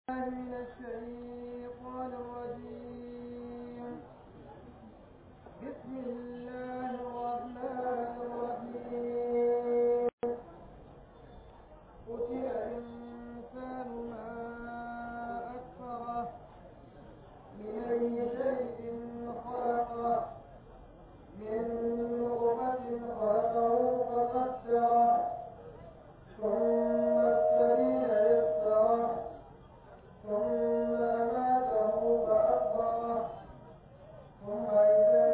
من الشيطان الرجيم بسم الله الرحمن الرحيم قتل الإنسان ما أكفره من أي شيء خلقه من نطفة خلقه فقدره ثم السبيل يسره ثم أماته فأكبره ثم إذا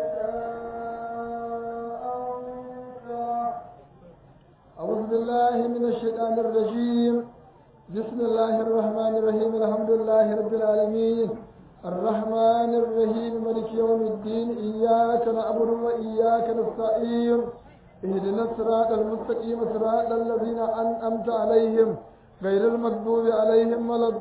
شاء أنشره أعوذ بالله من الشيطان الرجيم بسم الله الرحمن الرحيم الحمد لله رب العالمين الرحمن الرحيم ملك يوم الدين إياك نعبد وإياك نستعين اهدنا الصراط المستقيم صراط الذين أنعمت عليهم غير المغضوب عليهم ولا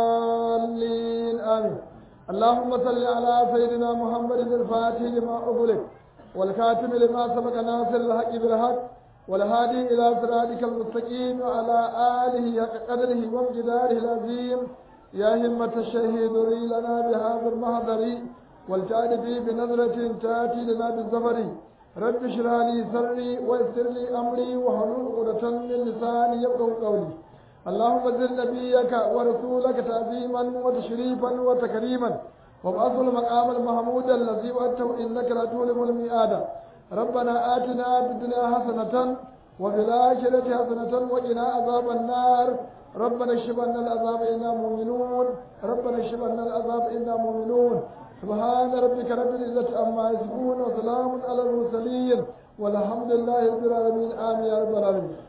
الضالين آمين اللهم صل على سيدنا محمد الفاتح لما أغلق والكاتم لما سبق ناصر الحق بالحق والهادي إلى صراطك المستقيم وعلى آله حق قدره وامتداره العظيم يا همة الشهيد لي لنا بهذا المحضر والجعل في بنظرة تأتي لنا بالزفر رب اشرح لي سري ويسر لي أمري وحلول عقدة من لساني يفقهوا قولي اللهم زد نبيك ورسولك تعظيما وتشريفا وتكريما وابعثه المقام المحمود الذي وأتوا إنك لا تولم الميعاد ربنا آتنا في الدنيا حسنة وفي الآخرة حسنة وقنا عذاب النار ربنا اكشف عنا العذاب إنا مؤمنون ربنا اكشف عنا العذاب إنا مؤمنون سبحان ربك رب العزة عما يصفون وسلام على المرسلين والحمد لله رب العالمين آمين يا رب العالمين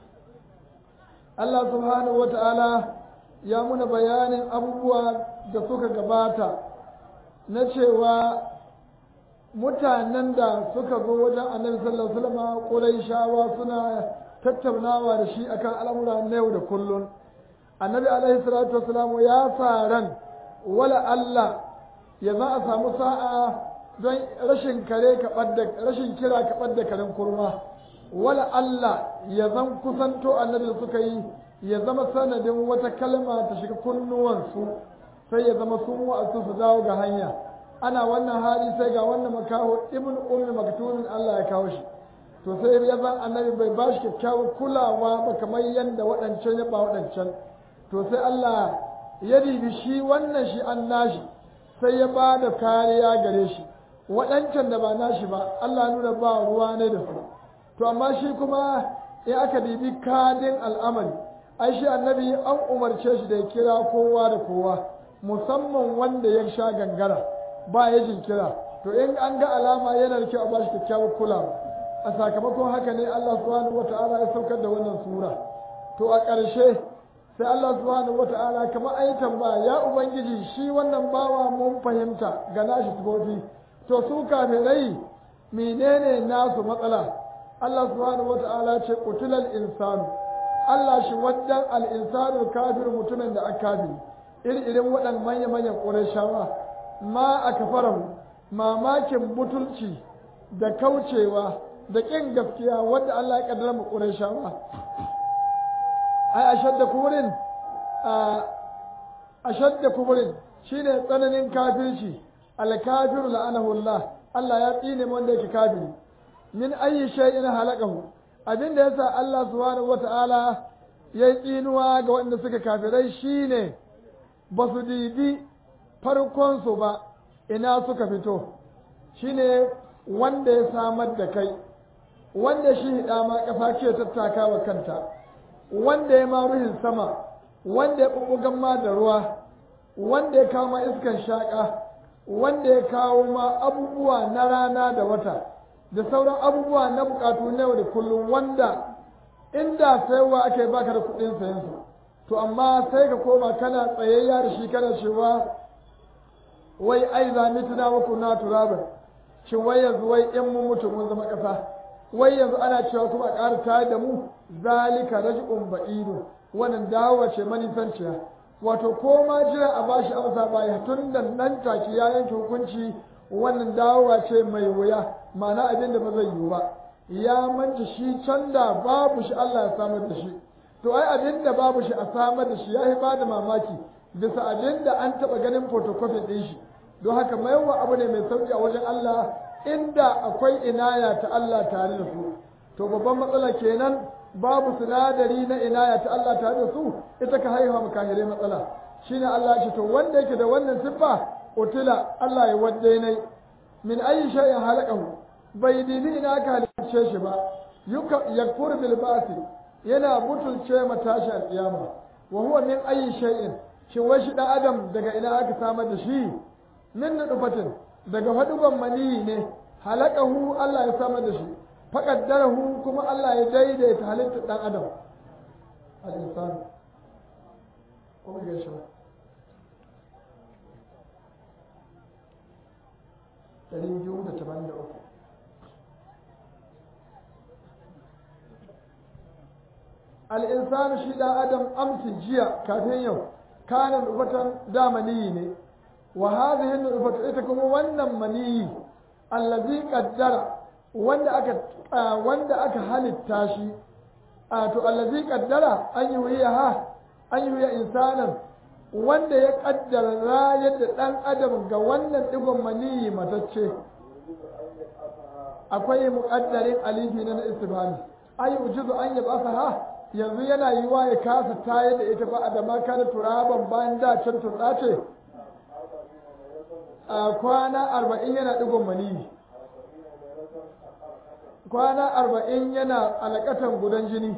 Allah subhanahu wata'ala ya muna bayanin abubuwa da suka gabata na cewa mutanen da suka zo wajen annabi sallallahu alaihi wasallam Qurayshawa suna tattaunawa da shi akan al'amura na yau da kullun annabi alaihi salatu wasallam ya sa ran wala Allah ya za a samu sa'a don rashin kare ka rashin kira ka ɓadda karen kurma wala Allah ya zan kusanto annabi da suka yi ya zama sanadin wata kalma ta shiga kunnuwansu sai ya zama sun wa'azu su dawo ga hanya ana wannan hali sai ga wannan makaho ibn ummi maktumin Allah ya kawo shi to sai ya zan annabi bai ba shi kyakkyawar kulawa ba kamar yadda waɗancan ya ba waɗancan to sai Allah ya ribi shi wannan shi an nashi sai ya ba da kariya gare shi waɗancan da ba nashi ba Allah nuna ba ruwa ne da su to amma shi kuma in aka dibi kadin al'amari ai shi annabi an umarce shi da ya kira kowa da kowa musamman wanda ya sha gangara ba ya jinkira to in an ga alama yana da kyau a bashi kyakkyawar kulawa a sakamakon haka ne Allah subhanahu wata'ala ya saukar da wannan sura to a ƙarshe sai Allah subhanahu wata'ala kamar ayi tambaya ya ubangiji shi wannan bawa mun fahimta ga nashi sifofi to su kafirai menene nasu matsala Allah subhanahu wata'ala ce qutulal insanu Allah shi waddan al insanu kafir mutumin da aka kafiri irin irin waɗannan manya manyan Qurayshawa ma aka farahu mamakin butulci da kaucewa da ƙin gaskiya wanda Allah ya kaddara mu Qurayshawa ai ashadda kubrin a ashadda kubrin shine tsananin kafirci al kafiru la'anahu Allah Allah ya tsine wanda yake kafiri min ayi shay'in halakahu abinda yasa Allah subhanahu wata'ala ya tsinuwa ga waɗanda suka kafirai shine ba su dibi farkon su ba ina suka fito shine wanda ya samar da kai wanda shi hida ma kafa ce tattaka wa kanta wanda ya ma ruhin sama wanda ya bubbugan ma da ruwa wanda ya kawo ma iskan shaka wanda ya kawo ma abubuwa na rana da wata da sauran abubuwa na bukatu na yau da kullum wanda inda sayarwa ake baka da kuɗin sayan su to amma sai ka koma kana tsayayya da shi kana cewa wai ai zami tuna muku na turaban shin wai yanzu wai in mun mutu mun zama ƙasa wai yanzu ana cewa kuma a ƙara tare da mu zalika raj'un ba'idu wannan dawowa ce manisanciya wato ko ma jira a bashi amsa baya tun da nan take ya yanke hukunci wannan dawowa ce mai wuya ma'ana abin da ba zai yiwu ba ya manta shi can da babu shi Allah ya samar da shi to ai abin da babu shi a samar da shi ya yi ba da mamaki bisa abin da an taɓa ganin photocopy ɗin shi don haka maiwa abu ne mai sauƙi a wajen Allah inda akwai inaya ta Allah tare da su to babban matsala kenan babu sinadari na inaya ta Allah tare da su ita ka haihuwa makahirai matsala shine Allah ya ce to wanda yake da wannan siffa utila Allah ya wadde ne min ayi shay'in halaqahu bai dibi ina ka halicce shi ba yakfur bil ba'thi yana butulce matashi alƙiyama wa huwa min ayi shay'in shin wai shi dan adam daga ina aka samar da shi min nufatin daga fadugan maniyi ne halakahu Allah ya samar da shi faqaddarahu kuma Allah ya daidaita halittar dan adam al-insan kuma ga shi ɗari biyu da tamanin da uku al'insanu shi ɗan adam amsin jiya kafin yau kanin nufatan da maniyi ne wa hadhihi nufatu ita kuma wannan maniyi allazi qaddara wanda aka wanda aka halitta shi a to allazi qaddara an yi ha an yi insanan wanda ya kaddara rayar da ɗan adam ga wannan digon maniyi matacce akwai muƙaddarin alifi na istifhami ay ujuzu an yab'athaha yanzu yana yiwa ya kasa tayar da ita ba da ma kana turaban bayan da can turɗa ce a kwana arba'in yana ɗigon maniyi kwana arba'in yana alaƙatan gudan jini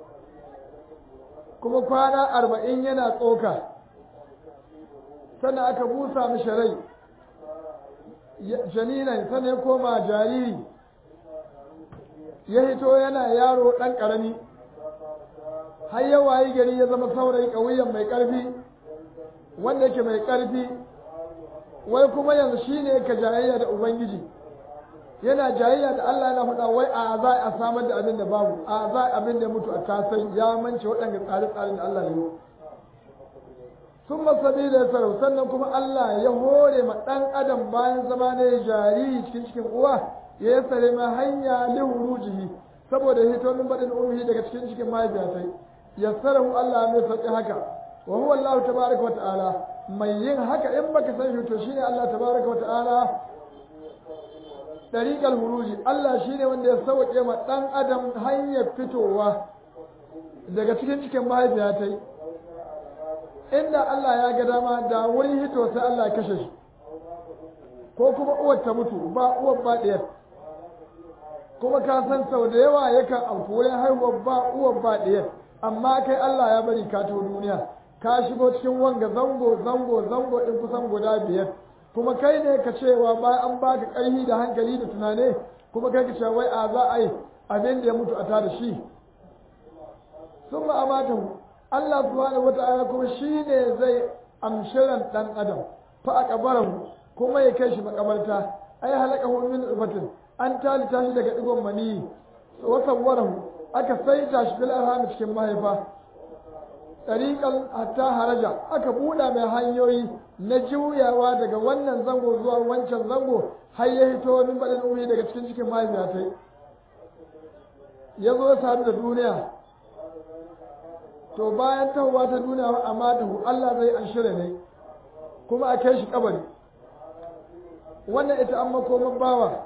kuma kwana arba'in yana tsoka sannan aka busa mishi rai janinan sannan ya koma jariri ya hito yana yaro ɗan ƙarami har ya wayi gari ya zama saurayi ƙauyen mai ƙarfi wanda yake mai ƙarfi wai kuma yanzu shi ne ka jayayya da ubangiji yana jayayya da Allah yana faɗa wai a za a samar da abin da babu a za abin da mutu a tasai ya mance waɗanda tsare-tsaren da Allah ya yi sun masabi da sarau sannan kuma Allah ya hore ma ɗan adam bayan zama ne jariri cikin cikin uwa ya yi sare ma hanya lihurujihi saboda hito min baɗin umhi daga cikin cikin mahaifiyatai yassarahu Allah mai sauƙi haka wa huwa Allah tabaraka wa ta'ala mai yin haka in baka san shi to shine Allah tabaraka wa ta'ala dariqal huruji Allah shine wanda ya sauke ma dan adam hanyar fitowa daga cikin cikin mahaifiyatai inda Allah ya ga dama da wurin hito sai Allah ya kashe shi ko kuma uwar ta mutu ba uwar ba ɗaya kuma ka san sau da yawa yakan auku wurin haihuwar ba uwar ba ɗaya amma kai Allah ya bari ka to duniya ka shigo cikin wanga zango zango zango din kusan guda biyar kuma kai ne ka cewa ba an baka ƙarfi da hankali da tunane kuma kai ka cewa wai a za a yi abin da ya mutu a tada shi sun ma'amata Allah subhanahu wata'ala kuma shi ne zai amshiran ɗan adam fa a kabarahu kuma ya kai shi makabarta ai halaka min ubatin an talita shi daga digon maniyi wa sawwarahu aka saita shi fil arham cikin mahaifa tariqan hatta haraja aka buɗa mai hanyoyi na juyawa daga wannan zango zuwa wancan zango har ya hito min baɗin umi daga cikin cikin mahaifiya ta ya zo sadu da duniya to bayan tahowa ta duniya amma da Allah zai an shirya ne kuma a kai shi kabari wannan ita an makoman bawa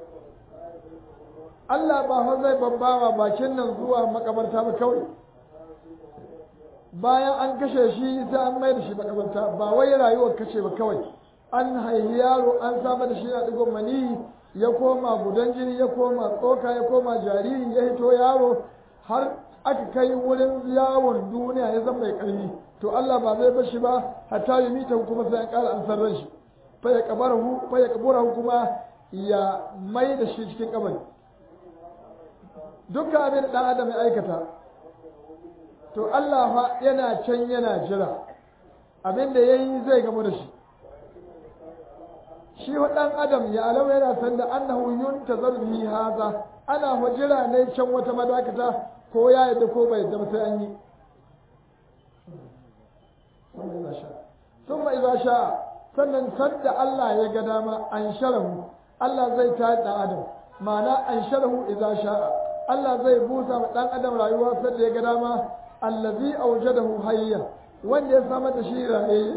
Allah ba fa zai babbawa bakin nan zuwa makabarta ba kawai bayan an kashe shi sai an mai da shi makabarta ba wai rayuwar kashe ba kawai an haihi yaro an samar da shi na digon mani ya koma gudan jini ya koma tsoka ya koma jariri ya hito yaro har aka kai wurin yawon duniya ya zama mai ƙarfi to Allah ba zai bashi ba hatta yi mita kuma sai an ƙara an san ran shi fa ya kabarahu fa ya kaburahu kuma ya mai da shi cikin kabari dukkan abin da ɗan adam ya aikata to Allah fa yana can yana jira abin da ya yi zai gamu da shi shi wa ɗan adam ya alama yana san da annahu yuntazar bihi haza ana fa jira ne can wata madakata ko ya yadda ko bai yadda sai an yi sun iza sha sannan sadda Allah ya ga dama an sharahu Allah zai ta ɗan adam ma'ana an sharahu iza sha'a Allah zai busa ma ɗan adam rayuwa sadda ya ga dama allazi aujadahu hayyan wanda ya samar da shi raye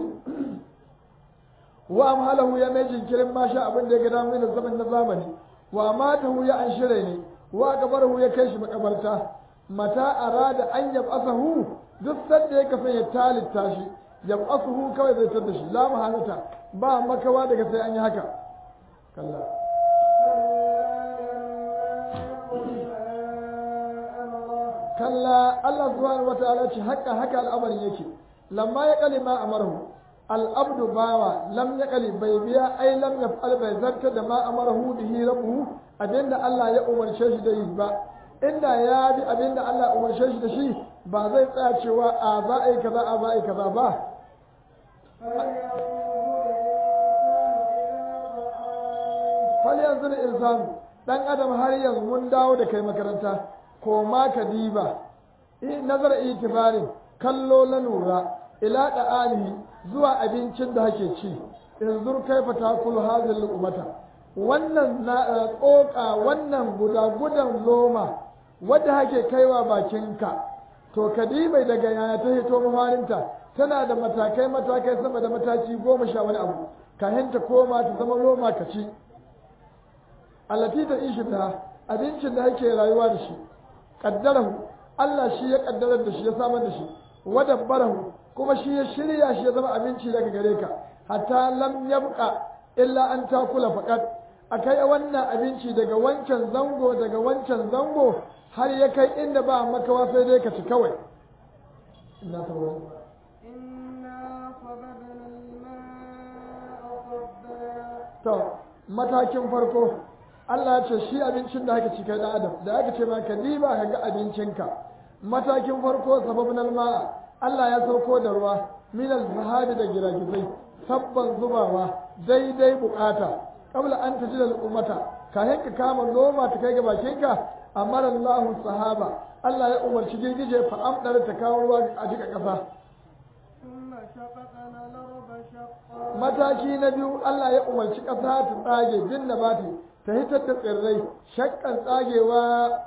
wa amhalahu ya mai jinkirin ma sha abin da ya ga damu da zaman na zamani wa amatahu ya an shire ne wa kabarahu ya kai shi makabarta mata arada an yab'asahu duk sanda ya kasan ya talitta shi yab'asahu kawai zai tada shi la mahalata ba makawa daga sai an yi haka kalla kalla Allah subhanahu wataala ce haka haka al'amarin yake lamma ya kalima amarhu al'abdu bawa lam ya kali bai biya ai lam ya fa'al bai zarta da ma amarahu bihi rabbuhu abinda Allah ya umarce shi da yi ba inda ya bi abinda Allah ya umarce shi da shi ba zai tsaya cewa a za a yi kaza a za a yi kaza ba fal yanzu da insanu dan adam har yanzu mun dawo da kai makaranta ko ma ka diba nazar itibarin kallo na lura ila da'anihi zuwa abincin da hake ci in zur kaifa takul hazil ummata wannan na tsoka wannan guda gudan loma wadda hake kaiwa bakinka to kadibai daga yana ta hito mafarinta tana da matakai matakai sama da mataki goma sha wani abu kahin ta koma ta zama loma ka ci allati ta ishi da abincin da hake rayuwa da shi kaddarahu Allah shi ya kaddarar da shi ya samar da shi wadabbarahu kuma shi ya shirya shi ya zama abinci daga gare ka hatta lam yabqa illa an takula faqat akai wannan abinci daga wancan zango daga wancan zango har ya kai inda ba makawa sai dai ka ci kawai inna sabana إنا صببنا الماء صبا to matakin farko Allah ya ce shi abincin da aka ci kai da adam da aka ce ma ka diba ka ga abincinka matakin farko sababin alma'a Allah ya sauko da ruwa min al-zahabi da giragizai sabban zubawa daidai bukata qabla an tajida al-ummata kayan ka kama noma ta kai ga bakinka amara Allah sahaba Allah ya umarci girgije fa amdar ta kawo ruwa a jika kasa ثم شققنا الأرض شقا mataki na biyu Allah ya umarci ƙasa ta tsage bin nabati ta hitar da tsirrai shakkan tsagewa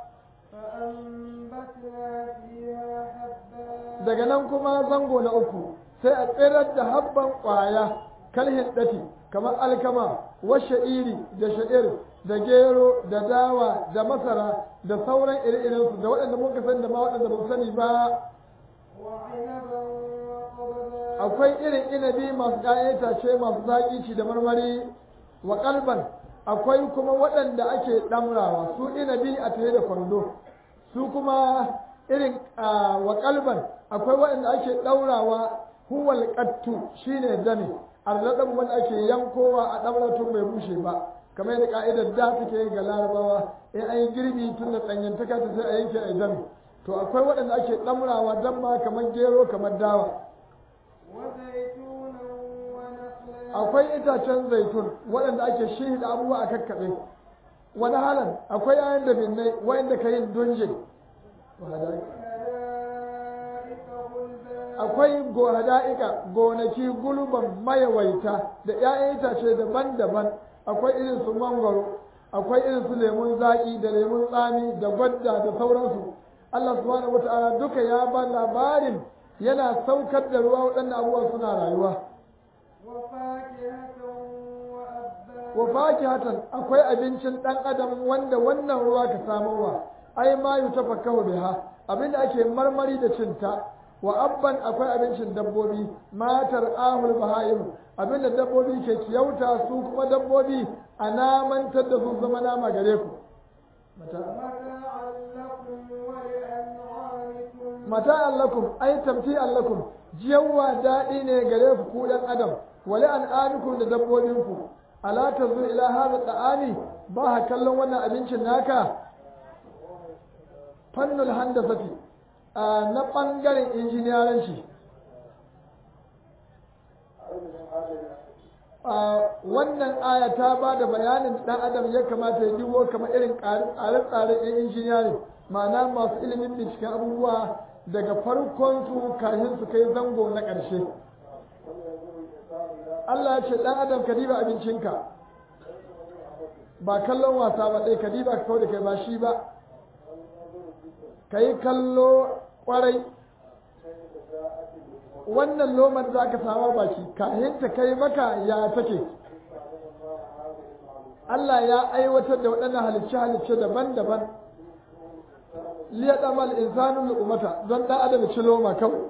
فأنبتنا فيها حبا daga nan kuma zango na uku sai a tsirar da habban ƙwaya kalhin ɗati kamar alkama wa sha'iri da sha'ir da gero da dawa da masara da sauran ire-irensu da waɗanda muka sani da ma waɗanda ba mu sani ba وعنبا وقضبا akwai irin inabi masu ɗayan itace masu zaƙi ci da marmari wa kalban akwai kuma waɗanda ake ɗamrawa su inabi a tare da kwando su kuma irin ah, wa kalban akwai waɗanda ake ɗaurawa huwal qattu shine dami arzaɗin wanda ake yankowa a ɗamra tun bai bushe ba kamar yadda ka'idar da take ga larabawa in an yi girbi tun da ɗanyantaka ta sai a yanke a dami to akwai waɗanda ake ɗamrawa damma kamar gero kamar dawa وزيتونا ونخلا akwai itacen zaitun waɗanda ake shi da abubuwa a kakkaɓe wani halin akwai yayan da binnai waɗanda ka yin dunje حدائق غلبا akwai gohada'ika gonaki gulban mayawaita da 'ya'yan itace daban-daban akwai irin su mangwaro akwai irin su lemun zaƙi da lemun tsami da gwadda da sauransu Allah subhanahu wata'ala duka ya ba labarin yana saukar da ruwa waɗannan abubuwa suna rayuwa وفاكهة وأبا wa fakihatan akwai abincin dan adam wanda wannan ruwa ka samowa ai ma yutafakkahu biha abinda ake marmari da cinta wa abban akwai abincin dabbobi matar ahul bahaim abinda dabbobi ke kiyauta su kuma dabbobi a namantar da su zama nama gare ku متاعا لكم ولأنعامكم mata'an lakum ai tamti'an lakum jiyawa daɗi ne gare ku ku ɗan adam wali an'amikum da dabbobinku ala tazu ila hada da'ani ba ha kallon wannan abincin naka fannul handasati a na ɓangaren injiniyaranci a wannan aya ta ba da bayanin ɗan adam ya kamata ya dubo kamar irin tsare-tsare ɗin injiniyari ma'ana masu ilimin binciken abubuwa daga farkon su kafin su kai zango na ƙarshe Allah ya ce ɗan adam ka diba abincinka ba kallon wasa ba ɗai ka diba ka kawo da kai ba shi ba ka yi kallo ƙwarai wannan lomar za ka samu baki kahin ta kai maka ya take Allah ya aiwatar da waɗannan halicce-halicce daban-daban liya ɗamal insanun lu'umata don ɗan adam ci loma kawai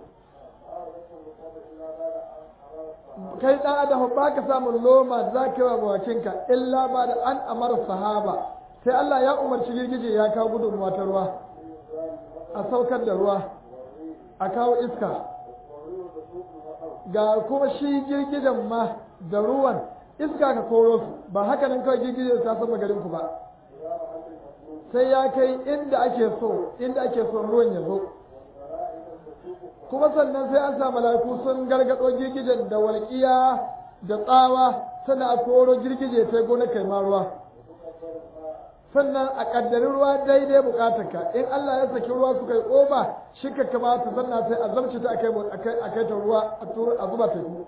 kai ɗan adam ba ka samun loma za ka yi wa bakinka illa ba da an amara sahaba sai Allah ya umarci girgije ya kawo gudunmuwa ta ruwa a saukar da ruwa a kawo iska ga kuma shi girgijen ma da ruwan iska ka koro su ba haka nan kawai girgijen ta sama garin ku ba sai ya kai inda ake so inda ake so ruwan ya zo kuma sannan sai an sa mala'iku sun gargado girgijen da walƙiya da tsawa sannan a koro girgije ta gona kai ma ruwa sannan a ƙaddari ruwa daidai buƙatarka in Allah ya saki ruwa suka yi ƙoba shi ka kamata sannan sai a zamce ta a kai ta ruwa a zuba teku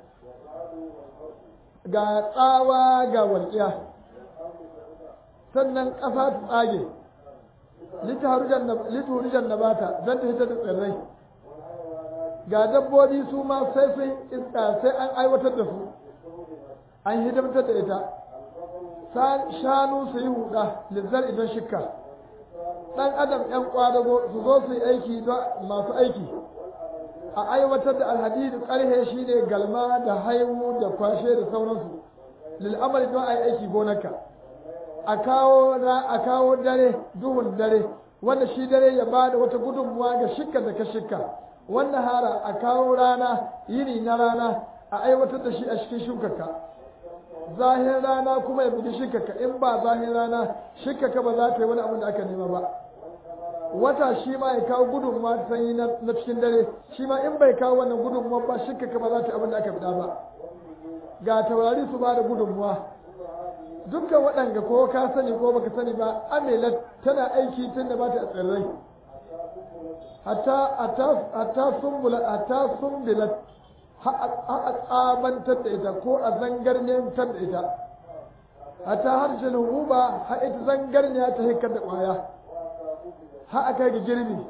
ga tsawa ga walƙiya sannan ƙasa ta tsage lituhurijan na bata don ta hita da tsirrai ga dabbobi su ma sai sun iska sai an aiwatar da su an hidimtar da ita shanu su yi huda lizzar idan shikka ɗan adam ‘yan ƙwadago su zo su yi aiki masu aiki a aiwatar da alhadidu ƙarhe shi ne galma da haihu da kwashe da sauransu lil'amari don a yi aiki gonarka a kawo dare duhun dare wanda shi dare ya ba da wata gudunmuwa ga shikka da ka shikka wannan hara a kawo rana yini na rana a aiwatar da shi a cikin shukarka zahin rana kuma ya bugi shikaka in ba zahin rana shikaka ba za ta yi wani abin da aka nema ba wata shi ma ya kawo gudunmuwa ta sanyi na cikin dare shi ma in bai kawo wannan gudunmuwa ba shikaka ba za ta yi abin da aka fida ba ga taurari su ba da gudunmuwa dukkan waɗanga ko ka sani ko baka sani ba amelat tana aiki tun da ba ta tsirrai hatta sumbulat hatta sumbilat a tsabantar da ita ko a zangarniyantar da ita hatta harshen huba ha ita zangarniya ta hikar da ƙwaya ha a kai ga girbi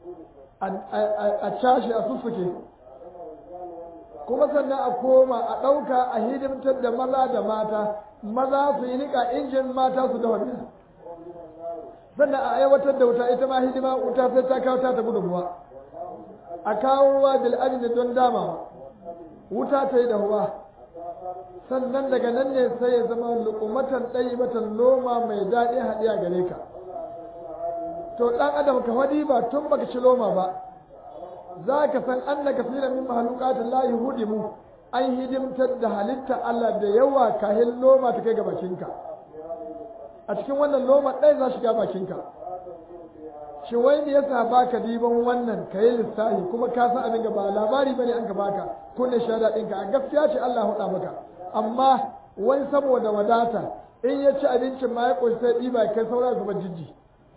a cashe a sussuke kuma sannan a koma a ɗauka a hidimtar da maza da mata maza su yi niƙa injin mata su dawa miya sannan a aiwatar da wuta ita ma hidima wuta sai ta kawo ta ta gudunmuwa a kawo ruwa bil'adin don damawa wuta ta yi dahuwa sannan daga nan ne sai ya zama lukumatan ɗaya matan loma mai daɗi haɗiya gare ka to ɗan adam ka wadi ba tun baka ci loma ba za ka san an na kasiran min mahalukatin layi hudimu an hidimtar da halitta Allah da yawa kahin loma ta kai ga bakinka a cikin wannan loma ɗaya za shiga bakinka shi wai me yasa baka diban wannan ka yi lissafi kuma ka san abin ba labari bane an ka baka kunne shahada ɗinka a gaskiya ce Allah huɗa maka amma wai saboda wadata in ya ci abincin ma ya ƙunshi sai ɗiba kai saura zuba jijji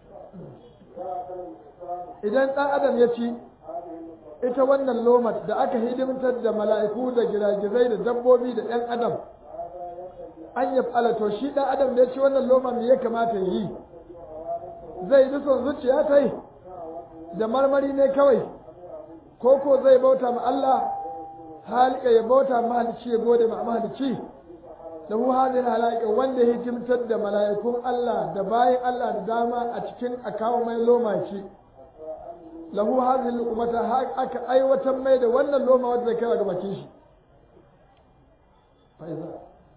idan ɗan adam ya ci ita wannan lomat da aka hidimtar da mala'iku da giragizai da dabbobi da ɗan adam an yi to shi ɗan adam da ya ci wannan loma me ya kamata ya yi zai bi son zuciya ta yi da marmari ne kawai ko ko zai bauta ma Allah halika ya bauta mahalicci ya gode ma mahalicci da hu hadin halaka wanda ya hikimtar da mala'ikun Allah da bayan Allah da dama a cikin a kawo mai loma ci lahu hadhihi luqmata aka aiwatar mai da wannan loma wanda zai kai ga bakin shi faiza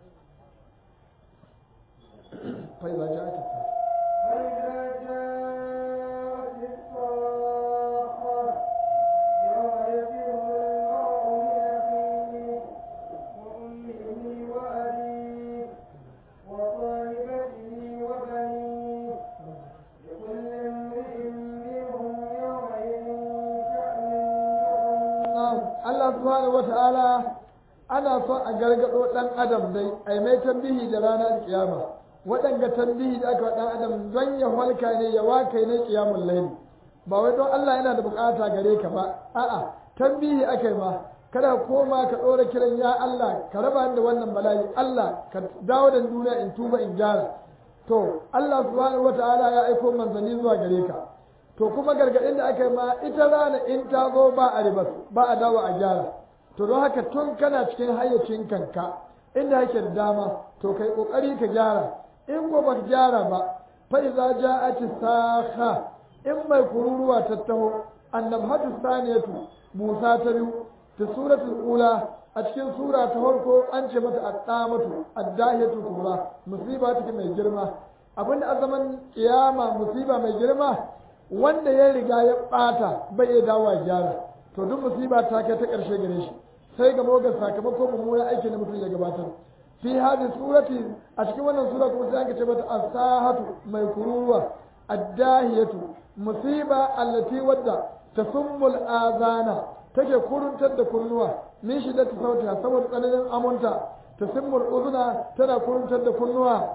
faiza ja'at فإذا جاءت الصاخة يوم يفر المرء من أخيه وأمه وأبيه وصاحبته وبنيه لكل امرئ منهم يومئذ شأن يغنيه Allah subhanahu wata'ala ana son a gargado ɗan adam dai ai mai tambihi da ranar kiyama waɗanga tambihi da aka ɗan adam don ya halka ne ya waka ne kiyamun laili ba wai don Allah yana da bukata gare ka ba a'a tambihi aka yi ma kada ka koma ka ɗora kiran ya Allah ka raba ni da wannan bala'i Allah ka dawo da duniya in tuba in gyara to Allah subhanahu wata'ala ya aiko manzanni zuwa gare ka to kuma gargaɗin da aka yi ma ita rana in ta zo ba a ribas ba a dawo a gyara to don haka tun kana cikin hayyacin kanka inda yake da dama to kai kokari ka gyara in ko baka gyara ba fa idza ja'at sakha in mai kururuwa ta taho annabhatu saniyatu musa ta biyu ta suratul ula a cikin sura ta farko an ce mata addamatu addahiyatu kubra musiba take mai girma abinda a zaman kiyama musiba mai girma wanda ya riga ya bata bai iya dawo gyara to duk musiba ta kai ta karshe gare shi sai ga mogar sakamakon mummunan aiki da mutum ya gabatar fi hadin surati a cikin wannan sura kuma sai aka ce mata asahatu mai kururuwa addahiyatu musiba allati wadda tasummul azana take kuruntar da kunnuwa min shiddati sautiha saboda tsananin amunta tasummul uzuna tana kuruntar da kunnuwa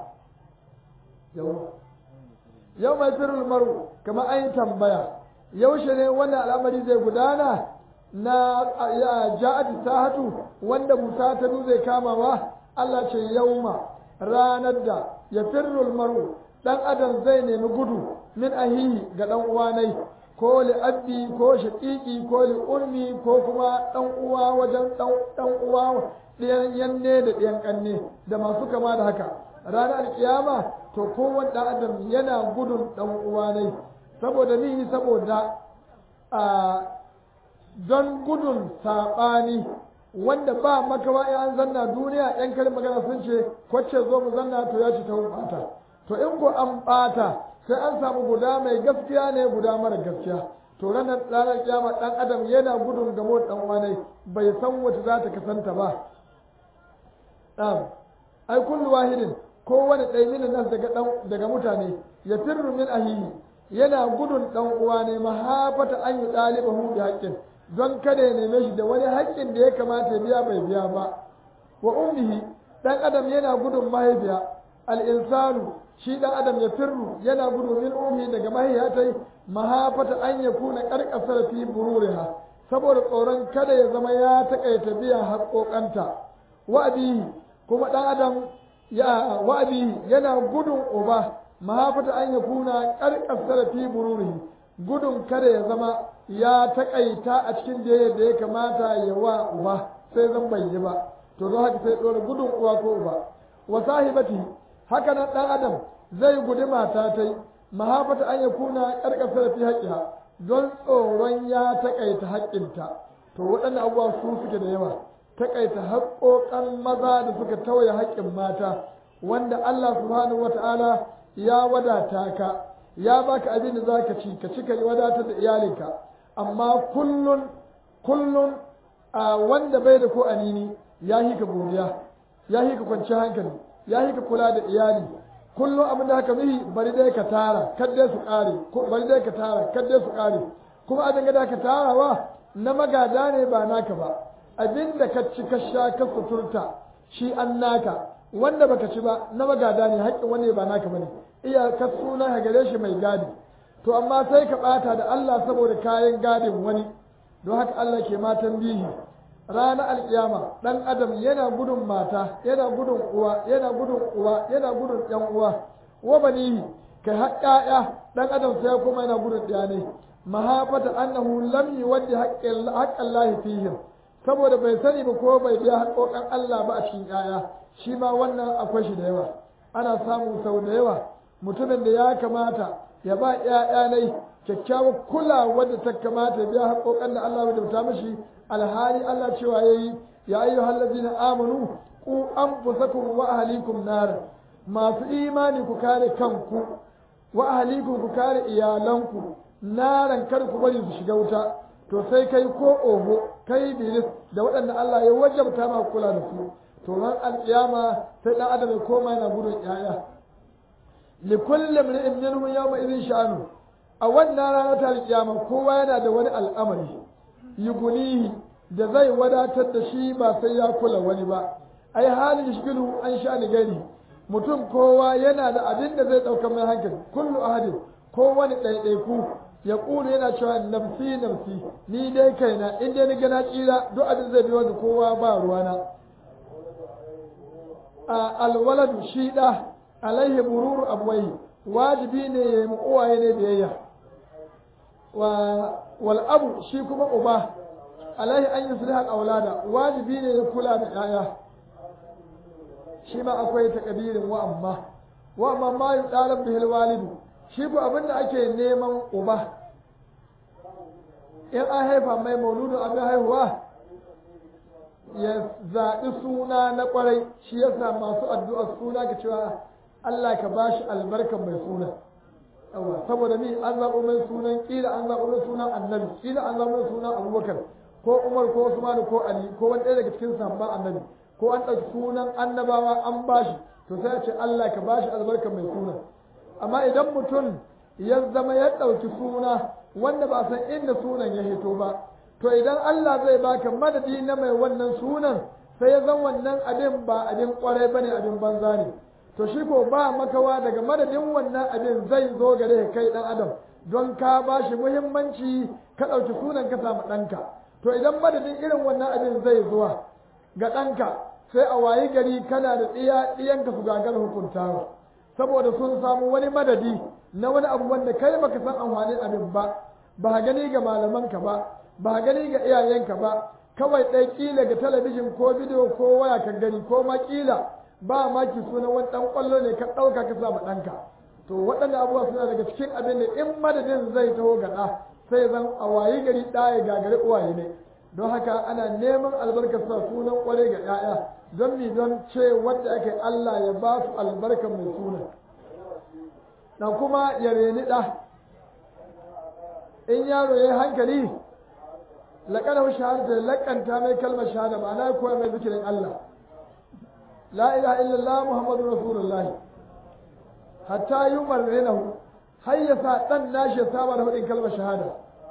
yau mai firul maru kama an yi tambaya yaushe ne wannan al'amari zai gudana na ja'at sahatu wanda musa ta zai kamawa Allah ce yauma ranar da ya firrul maru dan adam zai nemi gudu min ahihi ga dan uwanai ko li abbi ko shaqiqi ko li ummi ko kuma dan uwa wajen dan uwa ɗiyan yanne da ɗiyan kanne da masu kama da haka ranar alkiyama to kowane ɗan adam yana gudun ɗan uwanai saboda ni saboda a don gudun saɓani wanda ba makawa in an zanna duniya yan karin magana sun ce kwacce zo mu zanna to ya ci ta ɓata to in ko an ɓata sai an samu guda mai gaskiya ne guda mara gaskiya to ranar ranar kiyama ɗan adam yana gudun gamo ɗan uwanai bai san wace za ta kasanta ba ai kullu wahidin kowane ɗaya minin nan daga daga mutane ya firru min ahihi yana gudun ɗan uwa ne mahafata an yi ɗalibahu bi haƙƙin don kada ya neme shi da wani haƙƙin da ya kamata ya biya bai biya ba wa ummihi ɗan adam yana gudun mahaifiya al'insanu shi ɗan adam ya firru yana gudu min ummi daga mahaifatai mahafata an ya kuna ƙarƙasar fi bururiha saboda tsoron kada ya zama ya taƙaita biyan haƙoƙanta wa abihi kuma ɗan adam ya wa'abi yana gudun uba mahafata an ya kuna karkasar fi bururihi gudun kada ya zama ya takaita a cikin da da ya kamata ya wa uba sai zan bai yi ba to don haka sai dora gudun uwa ko uba wa sahibati haka nan dan adam zai gudi mata tai mahafata an ya kuna karkasar fi haƙiha don tsoron ya takaita haƙƙinta to waɗannan abubuwa su suke da yawa takaita haƙoƙan maza da suka tawaye haƙƙin mata wanda Allah subhanahu wata'ala ya wadata ka ya baka abin da zaka ci ka ci ka wadatar da iyalinka amma kullun kullun a wanda bai da ko anini ya hika godiya ya hika kwanci hankali ya hika kula da iyali kullum abin da haka mihi bari dai ka tara kadde su kare bari dai ka tara kadde su kare kuma abin da ka tarawa na magada ne ba naka ba abin da ka ci ka sha ka suturta shi an naka wanda baka ci ba na magada ne haƙƙin wani ba naka bane iya ka suna ka gare shi mai gadi to amma sai ka bata da Allah saboda kayan gadin wani don haka Allah ke matan bihi ranar alkiyama dan adam yana gudun mata yana gudun uwa yana gudun uwa yana gudun yan uwa wa banihi kai har ƴaƴa dan adam sai kuma yana gudun ɗaya ne mahafata annahu lam yuwaddi haqqal lahi fihim saboda bai sani ba ko bai biya haƙoƙan Allah ba a cikin ƴaƴa shi ma wannan akwai shi da yawa ana samu sau da yawa mutumin da ya kamata ya ba ƴaƴa ne kyakkyawar kulawa da ta kamata ya biya haƙoƙan da Allah bai da mishi alhali Allah cewa yayi ya ayyuhal ladina amanu ku anfusakum wa ahlikum nar masu imani ku kare kanku wa ahlikum ku kare iyalanku naran kar ku bari su shiga wuta to sai kai ko oho kai biris da waɗanda Allah ya wajabta ma kula da su to ran alƙiyama sai dan adam ya koma yana gudun yaya li kulli imrin minhum yawma idhin sha'anu a wannan ranar ta alƙiyama kowa yana da wani al'amari yugunihi da zai wadatar da shi ba sai ya kula wani ba ai halin shigilu an sha ni gari mutum kowa yana da abin da zai ɗauka mai hankali kullu ahadin ko wani ɗaiɗaiku ya ƙulu yana cewa nafsi nafsi ni dai kaina in dai ni ga na tsira duk abin zai biyo da kowa ba ruwana a alwaladu shi ɗa alaihi bururu abuwai wajibi ne ya yi uwaye ne biyayya wa wal abu shi kuma uba alaihi an yusliha al-aulada wajibi ne ya kula da yaya shi ma akwai takabirin wa amma wa amma ma yutalab bihil walidu shi ko abinda ake neman uba in an haifa mai mauludin abin haihuwa ya zaɓi suna na ƙwarai shi yasa masu addu'ar suna ka cewa Allah ka bashi albarkan mai suna yawa saboda ni an zaɓo mai sunan ƙila an zaɓo mai sunan annabi ƙila an zaɓo mai sunan abubakar ko umar ko usman ko ali ko wani ɗaya daga cikin sahabban annabi ko an ɗauki sunan annabawa an bashi to sai a ce Allah ka bashi albarkan mai suna amma idan mutum ya zama ya ɗauki suna wanda ba san inda sunan ya hito ba to idan Allah zai baka madadi na mai wannan sunan sai ya zan wannan abin ba abin kwarai bane abin banza ne to shi ko ba makawa daga madadin wannan abin zai zo gare kai dan adam don ka ba shi muhimmanci ka ɗauki sunan ka samu ɗanka to idan madadin irin wannan abin zai zuwa ga ɗanka sai a wayi gari kana da ɗiya ɗiyanka su gagar hukuntawa saboda sun samu wani madadi na wani abu wanda kai baka san amfanin abin ba ba gani ga malamanka ba ba gani ga iyayenka ba kawai ɗaya ƙila ga talabijin ko bidiyo ko waya ka gani ko ma ƙila ba ma ki sunan wani ɗan ƙwallo ne ka ɗauka ka sa ɗanka to waɗanda abubuwa suna daga cikin abin da in madadin zai taho ga ɗa sai zan a wayi gari ɗa ya gagari uwaye ne don haka ana neman albarkar sa sunan ƙware ga 'ya'ya don mi don ce wanda aka yi Allah ya ba su albarkar mai sunan na kuma ya reni ɗa in yaro ya yi hankali laƙanar shahada da laƙanta mai kalmar shahada ma'ana koya mai zikirin Allah la ilaha illallah muhammadu rasulullahi hatta yi marrinahu har ya sa ɗan nashi ya saba da hudin kalmar shahada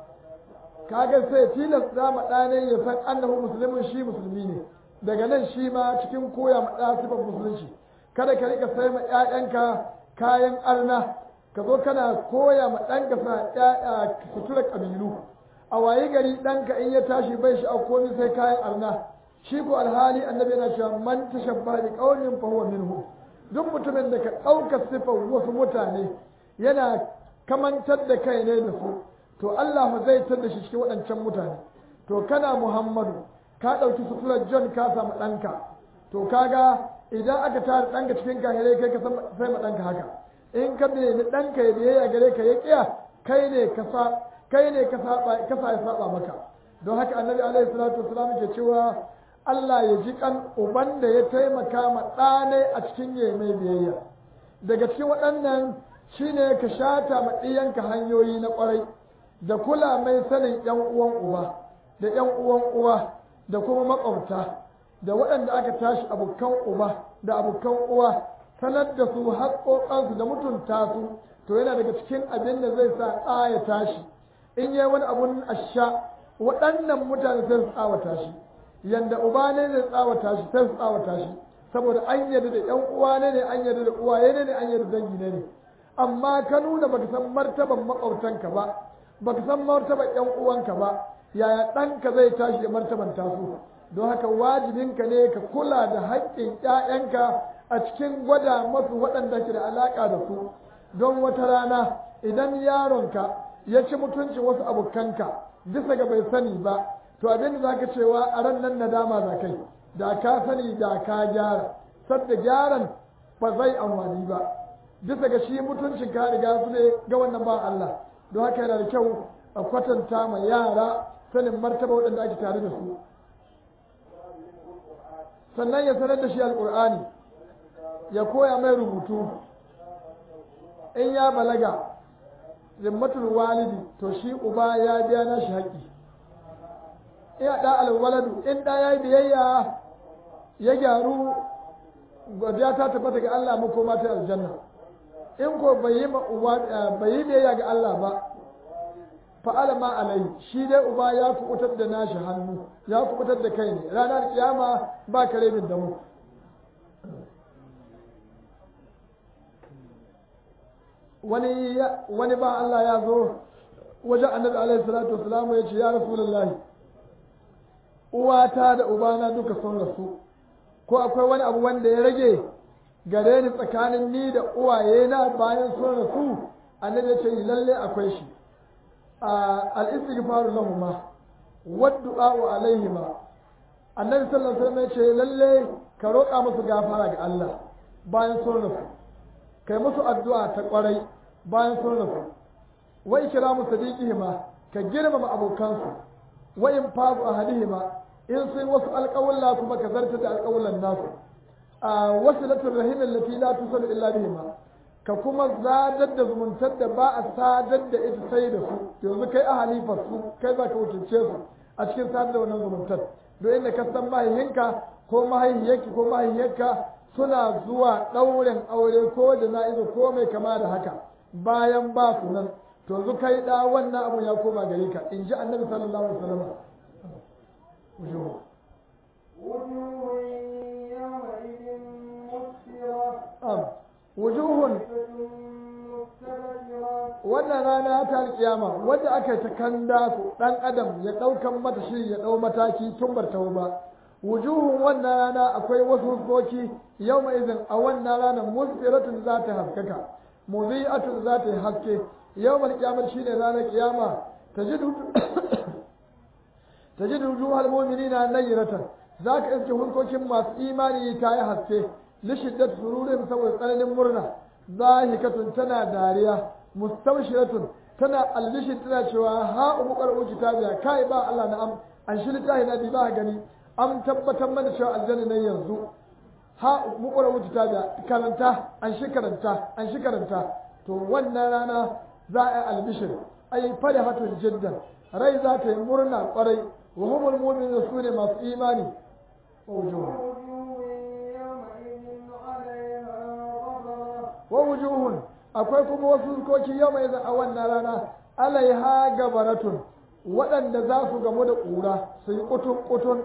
kaga sai tilasta ma ɗane ya san annahu musulmin shi musulmi ne daga nan shi ma cikin koya ma ɗa sifar musulunci kada ka rika sai ma ƴaƴanka kayan arna ka zo kana koya ma ɗanka sa sutura ƙabilu a wayi gari ɗanka in ya tashi bai shi a komai sai kayan arna shi ko alhali annabi yana cewa man tashabba bi qaumin fa huwa minhu duk mutumin da ka ɗauka sifar wasu mutane yana kamantar da kai ne da su to Allah zai tar da shi cikin waɗancan mutane to kana Muhammadu ka ɗauki suturar John ka samu ɗanka to kaga idan aka tara ɗanka cikin kahirai kai ka sai ma ɗanka haka in ka nemi ɗanka ya biyayya gare ka ya ƙiya kai ne ka sa kai ne ka saba ka sa ya saba maka don haka annabi alaihi salatu wasalam ke cewa Allah ya ji kan uban da ya taimaka ma ɗane a cikin yayi mai biyayya daga cikin waɗannan shine ka shata ma ɗiyanka hanyoyi na ƙwarai da kula mai sanin ƴan uwan uba da ƴan uwan uwa da kuma maƙwabta da waɗanda aka tashi abokan uba da abokan uwa sanar da su haƙoƙansu da mutunta su to yana daga cikin abin da zai sa ɗa ya tashi in yi wani abun asha waɗannan mutane sai su tsawata shi yanda uba ne zai tsawata shi sai su tsawata shi saboda an yarda da ƴan uwa ne ne an yarda da uwaye ne ne an yarda da dangi ne ne amma ka nuna baka san martaban maƙwabtanka ba baka san martaban ƴan uwanka ba yaya ɗanka zai tashi da martaban tasu don haka wajibinka ne ka kula da haƙƙin ƴaƴanka a cikin gwada masu waɗanda ke da alaƙa da su don wata rana idan yaronka ya ci mutuncin wasu abokanka bisa ga bai sani ba to abin da zaka cewa a ran nan nadama za kai da ka sani da ka gyara sadda gyaran ba zai amfani ba bisa ga shi mutuncin ka riga su ne ga wannan ba Allah don haka yana da kyau a kwatanta ma yara sanin martaba waɗanda ake tare da su sannan ya sanar da shi alƙur'ani ya koya mai rubutu in ya balaga zimmatul walidi to shi uba ya biya na shi haƙƙi iya da alwaladu in da ya yi biyayya ya gyaru godiya ta tabbata ga Allah mu koma ta aljanna in ko bai yi bai yi biyayya ga Allah ba fa'ala ma alai shi dai uba ya kubutar da nashi hannu ya kubutar da kai ne ranar kiyama ba kare min da mu wani wani ba Allah ya zo wajen annabi alaihi salatu wasalam ya ce ya rasulullahi uwata da ubana duka sun rasu ko akwai wani abu wanda ya rage gare ni tsakanin ni da uwaye na bayan sun rasu annabi ya ce lalle akwai shi al-istighfaru lahuma waddu'a alaihima annabi sallallahu alaihi wasallam ya ce lalle ka roƙa musu gafara ga Allah bayan sun rasu kai musu addu'a ta kwarai bayan sun rasu wa ikramu sadiqihima ka girmama abokansu wa in fazu ahadihima in sun wasu alƙawulla kuma ka zarta da alƙawullan nasu a wasilatul rahim allati la tusalu illa bihima ka kuma zadar da zumuntar da ba a sadar da ita sai da su yanzu kai ahalifar su kai za ka wakilce su a cikin sadar da wannan zumuntar don inda ka san mahaihinka ko mahaihiyarki ko mahaihiyarka suna zuwa ɗaurin aure ko da na'izu ko mai kama da haka bayan ba su nan to yanzu kai da wannan abu ya koma gare ka in ji annabi sallallahu alaihi wasallam وجوه يومئذ مسفرة am wujuhun مستبشرة wannan rana ta alkiyama wadda aka yi ta kanda su dan adam ya daukan mata shiri ya dau mataki tun bar tawo ba wujuhun wannan rana akwai wasu huskoki yau mai izin a wannan rana musfiratun za ta haskaka muzi'atun za ta yi haske yau mal kiyamar shine ranar kiyama tajidu tajidu wujuhal mu'minina nayratan zaka iske huskokin masu imani ta yi haske lishiddat sururin saboda tsananin murna zahikatun tana dariya mustabshiratun tana albishir tana cewa ha umu qara'u kitabiya kai ba Allah na am an shi littafi na bi ba gani am tabbatar mana cewa aljanna ne yanzu ha umu qara'u kitabiya karanta an shi karanta an shi karanta to wannan rana za a yi albishir ai farihatun jiddan rai za ta yi murna kwarai wa humul mu'minun sune masu imani wa wujuhun وجوه يومئذ عليها غبرة wa wujuhun akwai kuma wasu zukoki yau mai a wannan rana alaiha gabaratun waɗanda za su gamu da ƙura su yi ƙutun ƙutun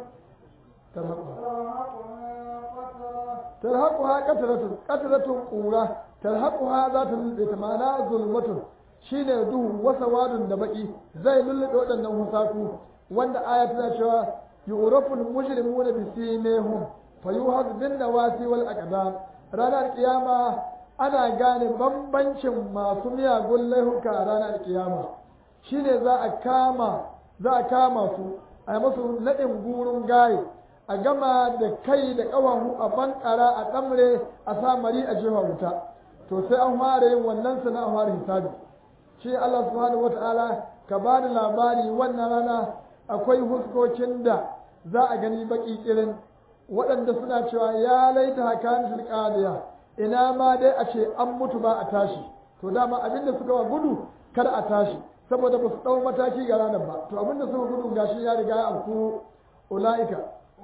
ترهقها قترة tarhaquha qatratun qatratun ƙura tarhaquha za ta lulluɓe ta ma'ana zulmatun shine duhu wasa wadun da baki zai lulluɓe waɗannan husaku wanda aya tana cewa yu'rafu al-mujrimuna bi simihum fayuhad bin nawasi wal aqdam ranar kiyama ana gane bambancin masu miyagun laihuka a ranar kiyama shine za a kama za a kama su a yi musu naɗin gurun gaye a gama da kai da ƙafafu a bankara a ɗamre a sa mari a jefa wuta to sai an fara yin wannan sana a fara hisabi shi Allah subhanahu wata'ala ka ba da labari wannan rana akwai huskokin da za a gani baki kirin waɗanda suna cewa ya laita hakan tilqadiya ina ma dai a ce an mutu ba a tashi to dama abinda suka wa gudu kar a tashi saboda ba su ɗau mataki ga ranar ba to abinda suka gudu gashi ya riga ya afku ula'ika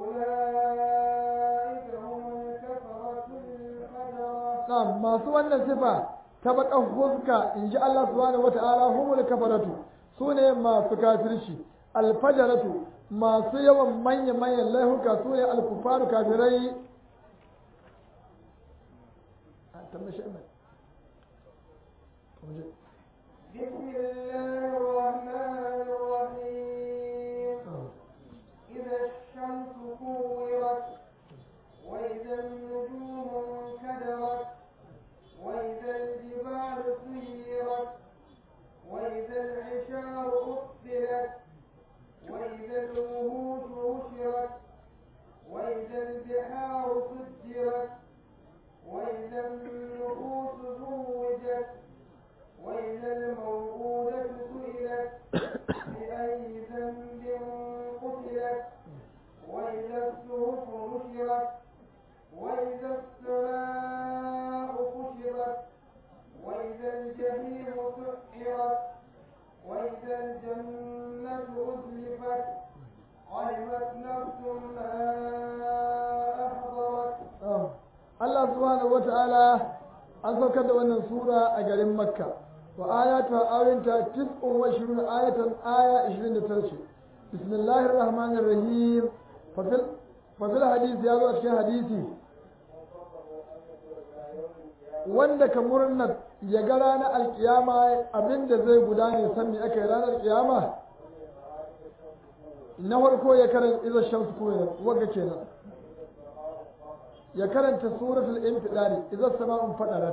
أولئك هم الكفرة الفجرة na'am masu wannan sifa ta bakan fuska in ji Allah subhanahu wata'ala humul kafaratu sune masu kafirci alfajaratu masu yawan manya manyan laihuka sune alkufaru kafirai a tambashi mai بسم الله الرحمن الرحيم إذا الشمس كورت وإذا النجوم انكدرت وإذا الجبال سيرت وإذا العشار أقبلت وإذا الوحوش حشرت وإذا البحار سجرت وإذا النفوس زوجت وإذا الموءودة سئلت بأي ذنب قتلت وإذا الصحف نشرت وإذا السماء كشطت وإذا الجحيم سعرت وإذا الجنة أزلفت علمت نفس ما أحضرت Allah subhanahu wata'ala an saukar da wannan sura a garin Makka wa ayatu ayinta tis'un wa ishrun ayatan aya 29 ce bismillahir rahmanir rahim fa fil fa fil hadisi ya zo a cikin hadisi wanda ka murna ya ga ranar alkiyama abinda zai gudane san me aka yi ranar kiyama na farko ya karanta iza shamsu kuma wagga kenan ya karanta suratul infidari idza sama'un fadarat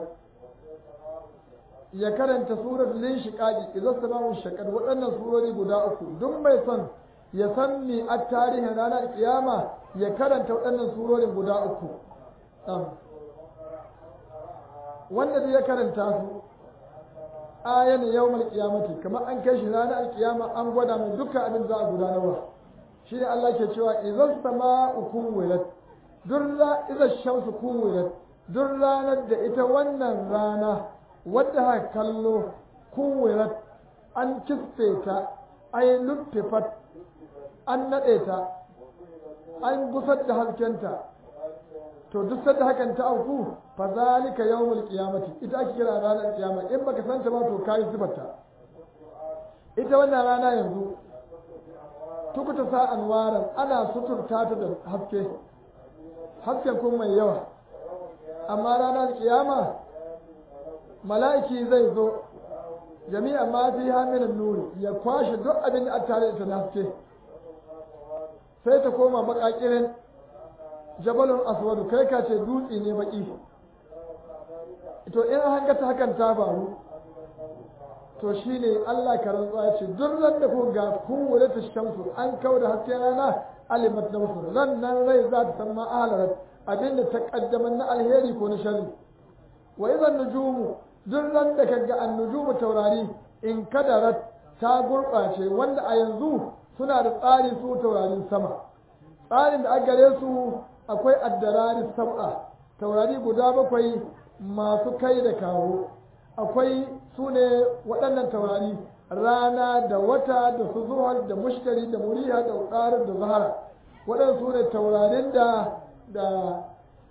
ya karanta suratul linshiqaqi idza sama'un shaqqat waɗannan surori guda uku duk mai son ya san mi a tarihin ranar kiyama ya karanta waɗannan surorin guda uku wanda zai ya karanta su ayan yawmal qiyamati kamar an kai shi ranar kiyama an gwada mai dukkan abin za a gudanarwa shi ne Allah ke cewa idan sama'u kuwirat durra idan shamsu kuwirat duk ranar da ita wannan rana wadda haka kallo kuwirat an kisfe ta ai luttifat an naɗe ta an gusar da haskenta to duk sanda hakan ta auku fa zalika yawmul qiyamati ita ake kira ranar kiyama in baka san ta ba to kai sifarta ita wannan rana yanzu tukuta sa anwaran ana suturta ta da haske hasken kuma mai yawa amma ranar kiyama mala'iki zai zo jami'a ma fi hamilin nuri ya kwashe duk abin da aka tare da na haske sai ta koma bakakirin jabalun aswadu kai ka ce dutse ne baki to in an ga ta hakan ta faru to shine Allah ka rantsuwa ya ce duk ran da ko ga kowane ta shamsu an kawo da hasken rana alimat na musu ran nan rai za ta san ma'alarat abinda ta kaddama na alheri ko na shari wa idan nujumu duk ran da kaga an nujumu taurari in kadarat ta gurɓace wanda a yanzu suna da tsari su taurarin sama tsarin da aka gare su akwai addarari sab'a taurari guda bakwai masu kai da kawo akwai su ne waɗannan taurari rana da wata da su zuhar da mushtari da muriha da ƙarar da zahara waɗannan su ne taurarin da da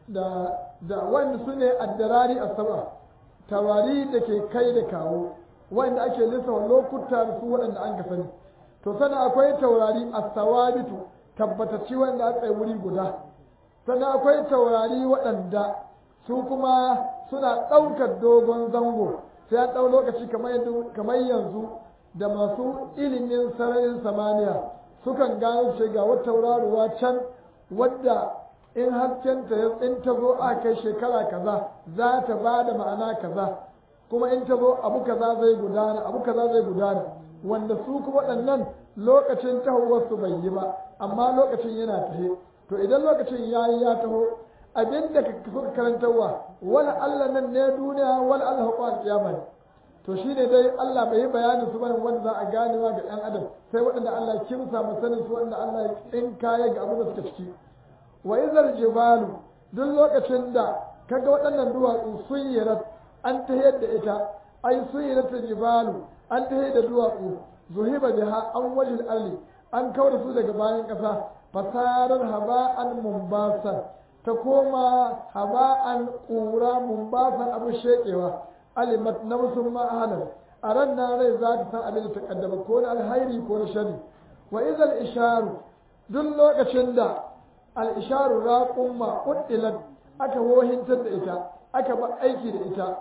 da da wanda su ne addarari a sab'a taurari da ke kai da kawo wanda ake lissafa lokuta da su waɗanda an ka sani to sannan akwai taurari a sawabitu tabbatacci wanda aka yi wuri guda sannan akwai taurari waɗanda su kuma suna ɗaukar dogon zango sai an ɗau lokaci kamar yanzu da masu ilimin sararin samaniya sukan gano ce ga wata tauraruwa can wadda in haskenta ya in ta zo a kai shekara kaza za ta ba da ma'ana kaza kuma in ta zo abu kaza zai gudana abu kaza zai gudana wanda su kuma waɗannan lokacin tahowarsu bai yi ba amma lokacin yana tahe to idan lokacin ya yi ya taho abin da suka karantarwa wala Allah nan ne duniya wala Allah hukwa kiyama ne to shine dai Allah bai yi bayanin su bane wanda za a ganewa ga ɗan adam sai waɗanda Allah kimsa mu sanin su wanda Allah ya tsinkaya ga abin da suka ciki wa izal jibalu duk lokacin da kaga waɗannan duwatsu sun yi an tahiyar da ita ai sun yi jibalu an tahiyar da duwatsu zuhiba biha an wajil arli an kawar su daga bayan ƙasa fasarar haba'an mumbasan ta koma haba'an ƙura mumbasan abu shekewa alimat na musulman ahalar a ran na rai za ta san abin da ta kaddama ko na alhairi ko na shari wa izal isharu duk lokacin da al isharu raqumma uddilat aka wohintar da ita aka ba aiki da ita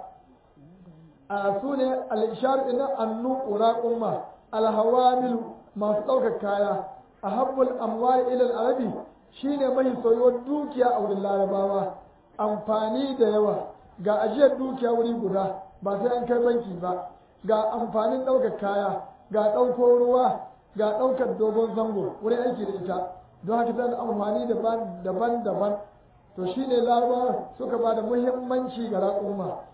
a sune al isharu ina annu raqumma al hawamil masu ɗaukar kaya a habbul amwali ilal arabi shine mai soyuwar dukiya a wurin larabawa amfani da yawa ga ajiyar dukiya wuri guda ba sai an kai banki ba ga amfanin ɗaukar kaya ga ɗauko ruwa ga ɗaukar dogon zango wurin aiki da ita don haka tana amfani daban-daban to shine larabawa suka ba da muhimmanci ga raƙumma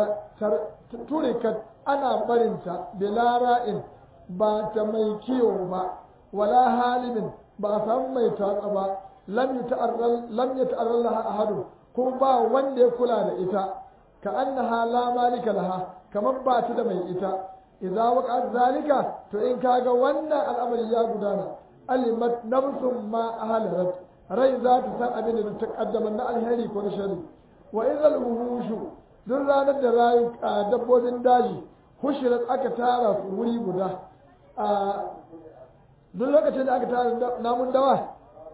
turikat ana barinta bilara'in ba ta mai kiwo ba wala halimin ba a samu mai tatsa ba lam ya ta'arral laha ahadu ko ba wanda ya kula da ita ka annaha la malika laha kamar ba ta da mai ita idza waqa'at zalika to in kaga wannan al'amari ya gudana alimat nafsun ma ahalarat rai za ta san abin da ta kaddama na alheri ko na shari wa idhal wuhushu duk ranar da rayu dabbobin daji hushirat aka tara su wuri guda a duk lokacin da aka tara namun dawa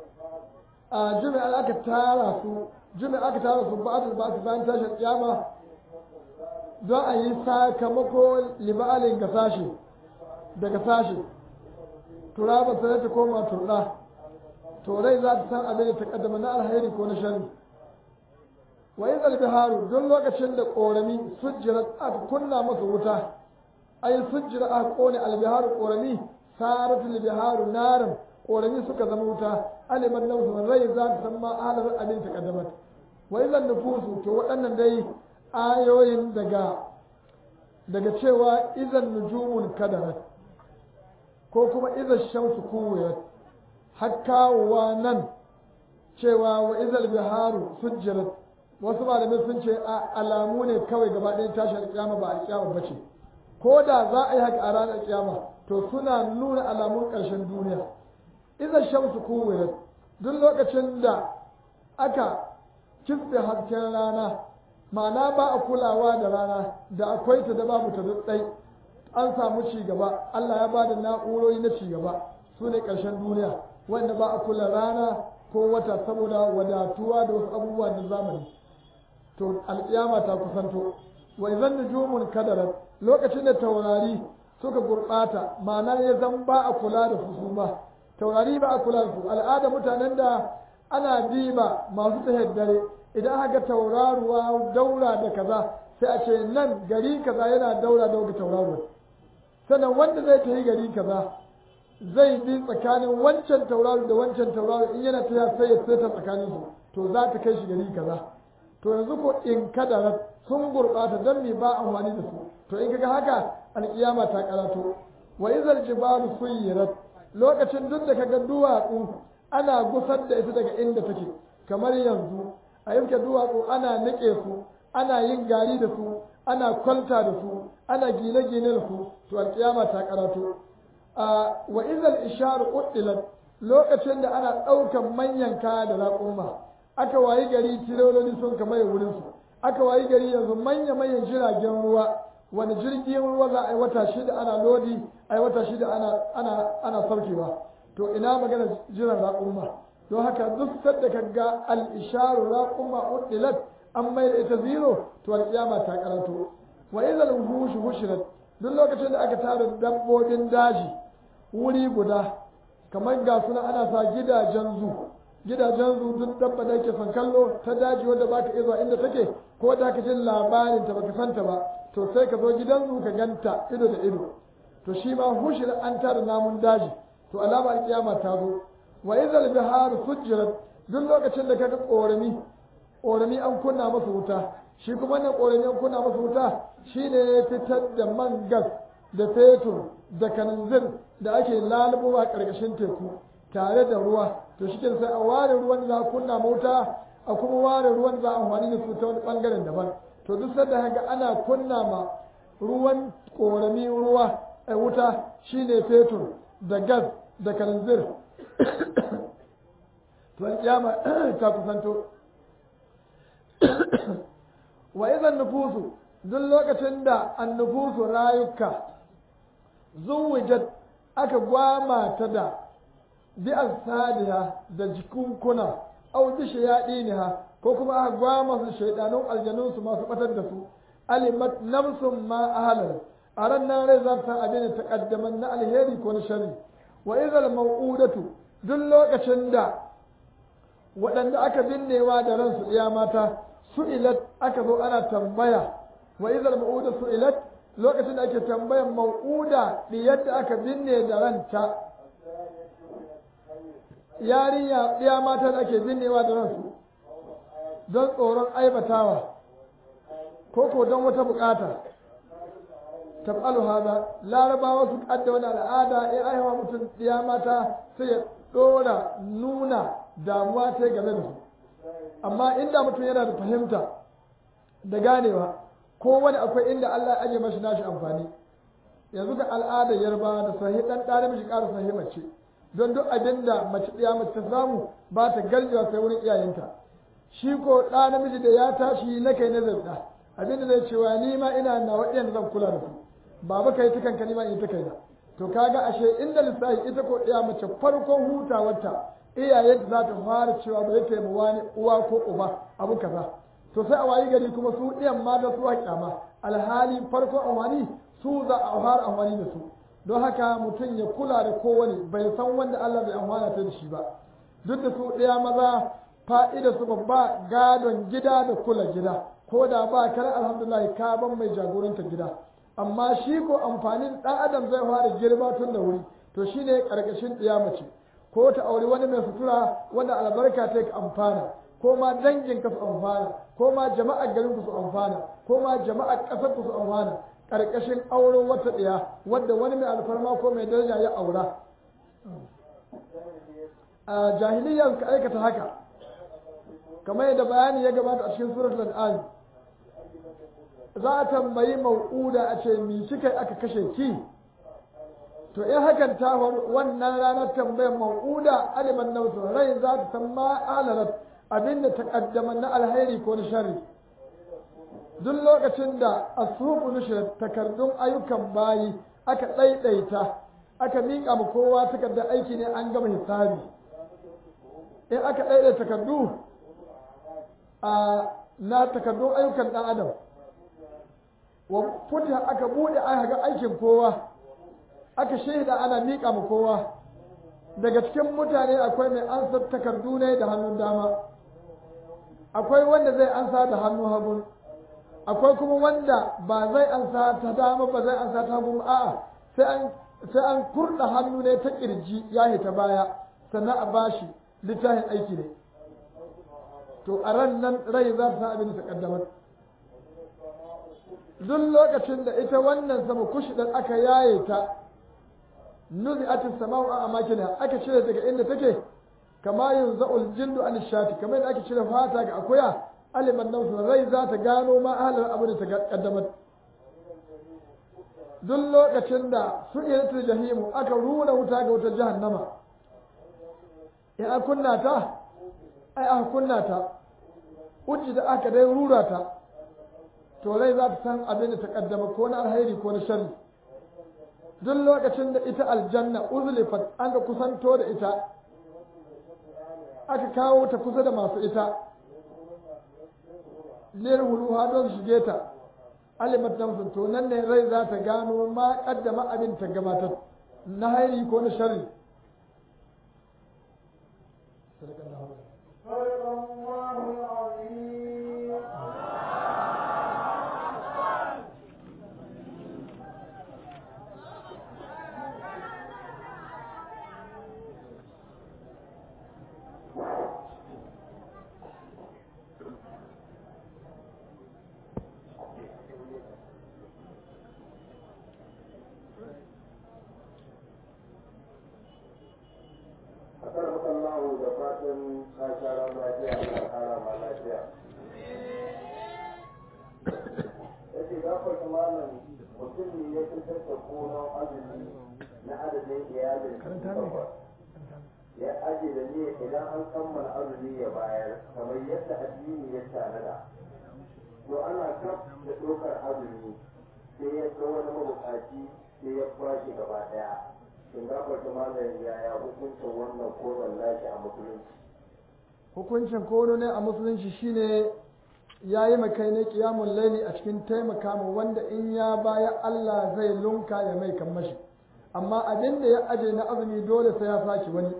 a jumi'a aka tara su jumi'a aka tara su ba'ad ba su bayan tashin kiyama don a yi sakamako liba'alin ga sashe daga sashe turaba sai ta koma turɗa to rai za ta san abin da ta kaddama na alheri ko na shari wa yi zalbiharu don lokacin da ƙorami sujjira aka kunna masa wuta ai sujjira aka ƙone albiharu ƙorami saratu albiharu narin ƙorami suka zama wuta aliman nafsu rai za ta san ma ahalar abin ta kaddamat wa idan nufusu to waɗannan dai ayoyin daga daga cewa idan nujumun kadarat ko kuma idan shamsu kuwiyat har kawowa nan cewa wa izal biharu sujjirat wasu malamai sun ce alamu ne kawai gaba ɗaya tashi alƙiyama ba alƙiyama ba ce ko da za a yi haka a ranar alƙiyama to suna nuna alamun ƙarshen duniya idan shamsu kuwirat duk lokacin da aka kisbe hasken rana ma'ana ba a kulawa da rana da akwai ta da babu ta ɗai an samu ci gaba Allah ya bada na'urori na ci gaba su ne ƙarshen duniya wanda ba a kula rana ko wata saboda wadatuwa da wasu abubuwa na zamani to alƙiyama ta kusanto wa idan nujumun kadarat lokacin da taurari suka gurɓata ma'ana ya zan ba a kula da su su ma taurari ba a kula da su al'ada mutanen da ana diba masu tahiyar dare idan haka tauraruwa daura da kaza sai a ce nan gari kaza yana daura da wata tauraruwa sannan wanda zai tafi gari kaza zai bi tsakanin wancan tauraro da wancan tauraro in yana ta sai ya seta tsakanin su to za ta kai shi gari kaza to yanzu ko in kada sun gurɓata don me ba amfani da su to in kaga haka alƙiyama ta karato wa izal jibalu suyirat lokacin duk da kaga duwatsu ana gusar da ita daga inda take kamar yanzu a yanke duwatsu ana nike su ana yin gari da su ana kwalta da su ana gine-gine da su to alƙiyama ta karato wa izal isharu uddilat lokacin da ana ɗaukan manyan kaya da raƙumma aka wayi gari tirololi sun kama wurin su aka wayi gari yanzu manya-manyan jiragen ruwa wani jirgin ruwa za a yi wata shida ana lodi a yi wata shida ana ana ana saukewa to ina magana jiran raƙumma don haka duk sadda ka ga al-isharu raƙumma uddilat an mai da ita zero to alƙiyama ta karanto wa idhal wuhush hushirat duk lokacin da aka tara dabbobin daji wuri guda kamar ga suna ana sa gidajen zu gidajen zu duk dabba da yake son kallo ta daji wanda baka iya zuwa inda take ko da ka jin labarin ta baka santa ba to sai ka zo gidan zu ka ganta ido da ido to shi ma hushir an tara namun daji to alama alkiyama ta zo wa idhal biharu sujjirat duk lokacin da kaga korami korami an kunna masa wuta shi kuma wannan korami an kunna masa wuta shine ya fitar da man gas da fetur da kananzir da ake lalubowa ƙarƙashin teku tare da ruwa to shi sai a ware ruwan za a kunna mota a kuma ware ruwan za a amfani da su ta wani ɓangaren daban to duk sanda haka ana kunna ma ruwan ƙorami ruwa a wuta shine fetur da gas da kananzir to alƙiyama ta kusanto wa idan nufusu duk lokacin da annufusu rayuka zuwijat aka gwama ta da bi asadiha da jikunkuna au bi shayadiniha ko kuma aka gwama su shaidanun aljanun su masu batar da su alimat nafsun ma ahalar a ran nan rai za ta abin da taqaddaman na alheri ko na sharri wa idhal mau'udatu duk lokacin da waɗanda aka binnewa da ransu iya mata su'ilat aka zo ana tambaya wa idhal mau'udatu su'ilat lokacin da ake tambayan mau'uda diyar da aka binne da ranta yarinya ɗiya mata da ake binnewa da ransu don tsoron aibatawa ko ko don wata bukata taf'alu hada larabawa su kadda wani al'ada in aiwa mutum ɗiya mata sai ya ɗora nuna damuwa ta game da su amma inda mutum yana da fahimta da ganewa ko wani akwai inda Allah ya aje mashi nashi amfani yanzu ga al'adar yarba da sahi dan ɗa namiji ƙara sahi mace don duk abin da mace ɗaya mace ta samu ba ta garjewa sai wurin iyayenta shi ko ɗa namiji da ya tashi na kai na zabda abin da zai cewa ni ma ina na waɗanda zan kula da su baba kai ta kanka ni ma in ta kai na to kaga ashe inda lissafi ita ko ɗaya mace farkon hutawarta iyayenta za ta fara cewa ba zai taimu wani uwa ko uba abu kaza to sai a wayi gari kuma su ɗiyan mata su haƙƙama alhali farkon amfani su za a fara amfani da su don haka mutum ya kula da kowane bai san wanda Allah bai amfana ta da shi ba duk da su ɗaya maza fa'ida su babba gadon gida da kula gida ko da ba kar alhamdulillah ka ban mai jagoranta gida amma shi ko amfanin ɗan adam zai fara girma tun da wuri to shine ƙarƙashin ɗiya mace ko ta auri wani mai sutura wanda albarka ta ka amfana ko ma dangin ka su amfana ko ma jama'ar garin ku su amfana ko ma jama'ar ƙasar ku su amfana ƙarƙashin auren wata ɗaya wadda wani mai alfarma ko mai daraja ya aura a jahiliya suka aikata haka kamar yadda bayani ya gabata a cikin suratul an'am za a tambayi mau'uda a ce mi kika aka kashe ki to in hakan ta wannan ranar tambayar mau'uda aliman nautu rai za ta san ma alarat abinda ta kaddama na alheri ko na sharri duk lokacin da asubu nushrat takardun ayyukan bayi aka ɗaiɗaita aka miƙa ma kowa takardar aiki ne an gama hisabi in aka ɗaiɗaita takardu a na takardun ayyukan ɗan adam wa futiha aka buɗe aka ga aikin kowa aka shaida ana miƙa ma kowa daga cikin mutane akwai mai ansa takardu ne da hannun dama akwai wanda zai ansa da hannun hagun akwai kuma wanda ba zai ansa ta dama ba zai ansa ta hagun a'a sai an sai an kurɗa hannu ne ta kirji ya ta baya sannan a bashi littafin aiki ne to a ran nan rai za ta san abin da ta kaddamar duk lokacin da ita wannan sama kushidan aka yaye ta nuzi atis sama'u a amakina aka cire daga inda take kama yin za'ul jindu an shati kamar yadda aka cire fata ga akuya aliman nausu rai za ta gano ma ahalar abu da ta kaddamar duk lokacin da su ilatul jahimu aka runa wuta ga wutar jahannama in an kunna ta ai aka kunna ta uji da aka dai rura ta to rai za ta san abin da ta kaddama ko na alheri ko na sharri duk lokacin da ita aljanna uzlifat an ga kusanto da ita aka kawo ta kusa da masu ita liyar huluha don shige ta alimat namsun to nan ne rai za ta gano ma kaddama abin ta gabatar na hairi ko na sharri صدق الله العظيم akar makallahu da fatan ka shara lafiya ka kara ma lafiya yace gafarta malam mutum ne ya fitar da konon azumi na adadin iyalin takwas ya aje da ne idan an kammala azumi ya bayar kamar yadda addini ya tanada to ana kaf da ɗaukar azumi sai ya ga wani mabukaci sai ya kwashe gaba ɗaya shin gafarta malam yaya hukuncin wannan konon nashi a musulunci hukuncin kono ne a musulunci shine ya yi makai ne kiyamun laili a cikin taimaka mu wanda in ya baya Allah zai lunka ya mai kammashi amma abin da ya aje na azumi dole sai ya sake wani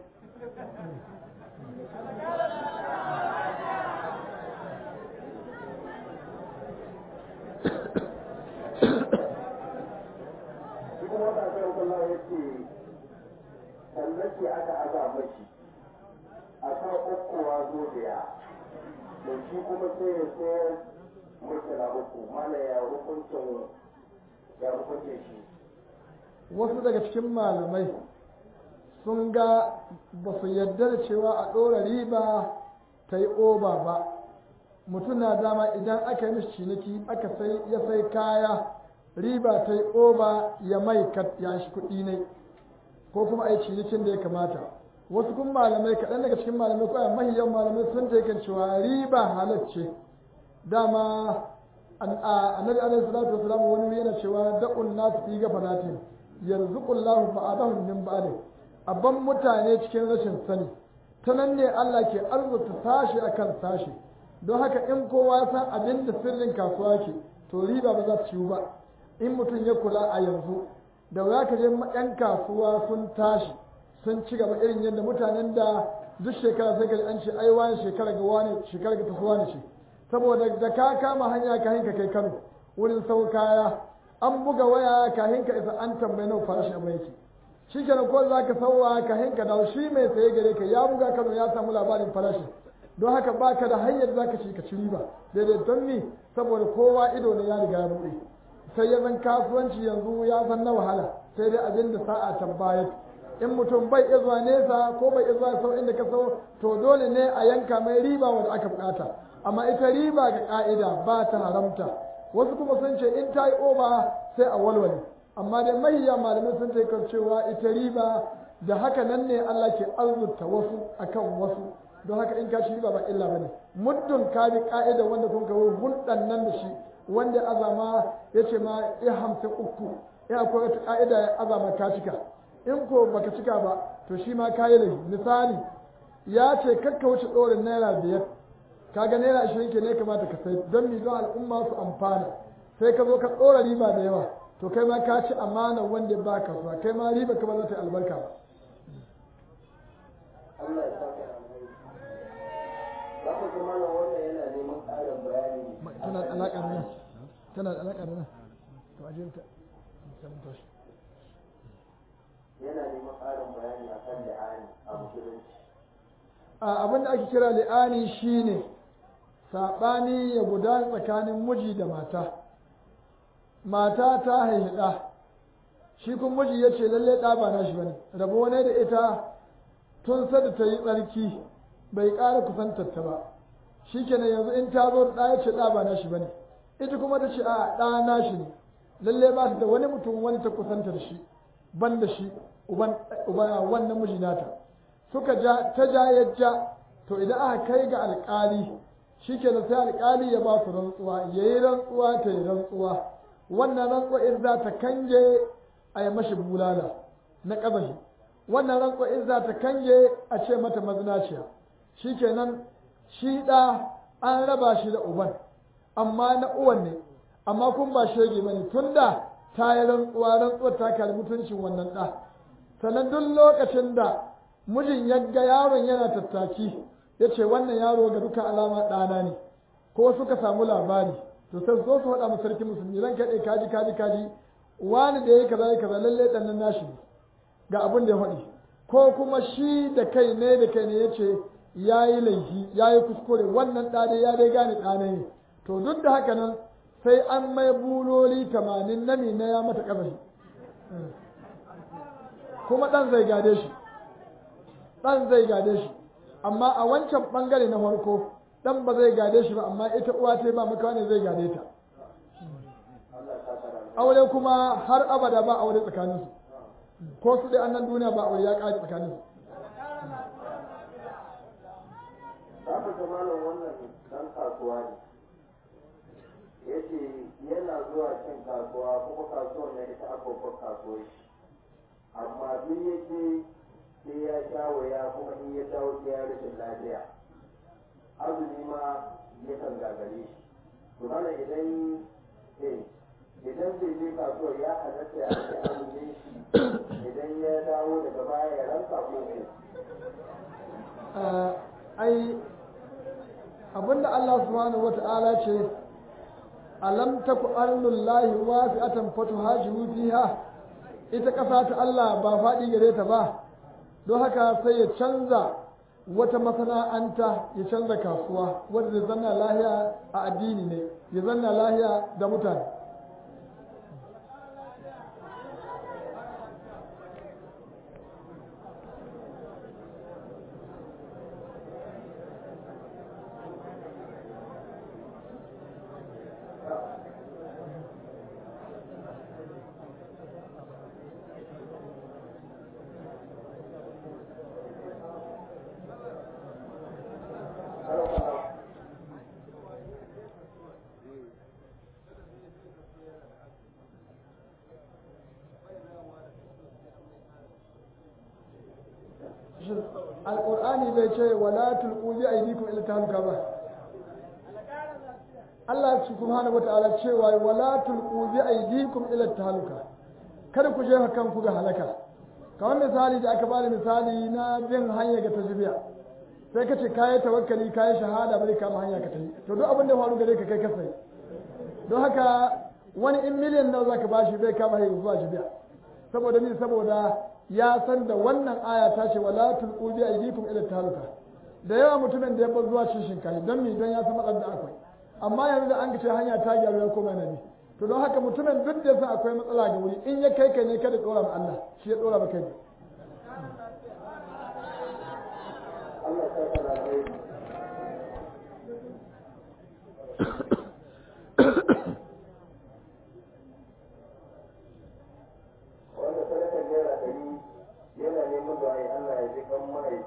shi kuma wata kan kula ya ce tallace aka aza mashi a kan ukkowa zobiya da shi kuma sai ya sayar mutala uku mana ya hukuncin ya hukuncin shi wasu daga cikin malamai sun ga ba su yarda da cewa a ɗora riba ta yi oba ba mutum na dama idan aka yi mishi ciniki aka sai ya sai kaya riba ta yi oba ya mai ya shi kuɗi ne ko kuma a yi cinikin da ya kamata wasu kun malamai kaɗan daga cikin malamai ko a mahiyan malamai sun ta kan cewa riba halacce dama annabi alaihi salatu wasalam wani yana cewa da'un nasu fi gafaratin yarzuqullahu ba'dahum min ba'd abban mutane cikin rashin sani ta nan ne Allah ke arzuta sashi akan sashi don haka in kowa ya san abin da sirrin kasuwa ke to riba ba za ta ciwu ba in mutum ya kula a yanzu da wuya ka je yan kasuwa sun tashi sun ci gaba irin yadda mutanen da duk shekara sai ka an ce ai wani shekara ga wani shekara ga tafi wani ce saboda da ka kama hanya ka hinka kai Kano wurin sau kaya an buga waya ka hinka isa an tambayi nawa farashin abu yake shi kenan ko za ka sauwa ka hinka dawo shi mai saye gare ka ya buga kano ya samu labarin farashi don haka baka da hanyar za ka ci ka ci riba daidai don ni saboda kowa ido ne ya riga ya buɗe sai ya zan kasuwanci yanzu ya zan na wahala sai dai abin da sa'a ta bayar in mutum bai iya zuwa nesa ko bai iya zuwa sau inda ka sau to dole ne a yanka mai riba wanda aka bukata amma ita riba ga ka'ida ba ta haramta wasu kuma sun ce in ta yi oba sai a walwale amma dai mahiya malamai sun taikar cewa ita riba da haka nan ne Allah ke arzuta wasu akan wasu don haka in ka ci riba ba illa bane muddin ka bi ka'ida wanda kun kawo hulɗan nan da shi wanda azama ya ce ma ya hamsin uku ya akwai wata ka'ida ya azama ka cika in ko baka cika ba to shi ma kayi laifi misali ya ce kakka wuce ɗorin naira biyar kaga naira ashirin ke ne kamata ka sai don mi don al'umma su amfana sai ka zo ka ɗora riba da yawa to kai ma ka ci amana wanda ba ka zuwa kai ma riba ka ba za ta yi albarka ba Allah ya saka za ku ji mana wannan yana neman ƙarin bayani tana da alaƙa da nan tana da alaƙa da nan to ajiyarta samun tashi yana neman ƙarin bayani akan li'ani a musulunci abin da ake kira li'ani shine saɓani ya gudana tsakanin miji da mata mata ta haihi ɗa shi kuma miji ya ce lalle ɗa ba nashi bane rabo ne da ita tun sada ta yi tsarki bai ƙara kusantar ta ba shi kenan yanzu in ta zo ɗa ya ce ɗa ba nashi bane ita kuma ta ce a ɗa nashi ne lalle ba ta da wani mutum wani ta kusantar shi ban da shi uban wannan miji nata suka ja ta ja ya ja to idan aka kai ga alƙali shi ke sai alƙali ya ba su rantsuwa ya yi rantsuwa ta yi rantsuwa wannan rantsuwa in za ta kange a yi mashi bulala na ƙazahi wannan rantsuwa in za ta kange a ce mata mazinaciya shi kenan shi ɗa an raba shi da uban amma na uwan ne amma kun ba shege bane tunda ta yi rantsuwa rantsuwar ta kalli mutuncin wannan ɗa sannan duk lokacin da mijin ya ga yaron yana tattaki ya ce wannan yaro ga duka alama ɗana ne ko suka samu labari to sai zo su faɗa sarki musulmi ran kaɗai kaji kaji kaji wani da ya kaza ya kaza lallai ɗan nan nashi ne ga abin da ya faɗi ko kuma shi da kai ne da kai ne ya ce ya yi laifi ya yi kuskure wannan ɗa dai ya dai gane ɗana ne to duk da haka nan sai an mai buloli tamanin na na ya mata ƙazafi kuma ɗan zai gade shi ɗan zai gade shi amma a wancan ɓangare na farko ɗan ba zai gade shi ba amma ita uwa ta ba maka ne zai gade ta aure kuma har abada ba aure tsakaninsu ko su dai annan duniya ba aure ya ƙare tsakaninsu za ku ga malam wannan dan kasuwa ne ya ce yana zuwa cin kasuwa kuma kasuwar na ita abubuwan kasuwar shi amma duk ya ce sai ya sha waya kuma in ya dawo sai ya rashin lafiya azumi ma yakan gagare shi to mana idan eh idan zai je kasuwar ya halatta ya ce azumin shi idan ya dawo daga baya ya ranka ko ne ai abinda Allah subhanahu wata'ala ce alam taku arnullahi wasi'atan fatuhajiru fiha ita ƙasa ta Allah ba faɗi gare ta ba don haka sai ya canza wata masana'anta ya canza kasuwa wanda zai zanna lahiya a addini ne ya zanna lahiya da mutane alƙur'ani bai ce wala tulqu bi aydikum ila tahluka ba Allah subhanahu wataala cewa wala tulqu bi aydikum ila tahluka kada ku je kanku ga halaka kamar misali da aka bada misali na bin hanya ga tajbiya sai ka ce kayi tawakkali kayi shahada bai kama hanya ka tafi to duk abin da faru gare ka kai ka sai don haka wani in miliyan nawa zaka bashi zai kama hanya zuwa jibiya saboda ni saboda ya san da wannan aya ta ce wala tulqu bi aydikum ila tahaluka da yawa mutumin da ya bar zuwa cin shinkafa don mi don ya san matsalar da akwai amma yanzu da an ce hanya ta gyaru ya koma nabi to don haka mutumin duk da ya san akwai matsala ga wuri in ya kai kai ne kada dora ma Allah shi ya dora ma kai Allah ta kana rai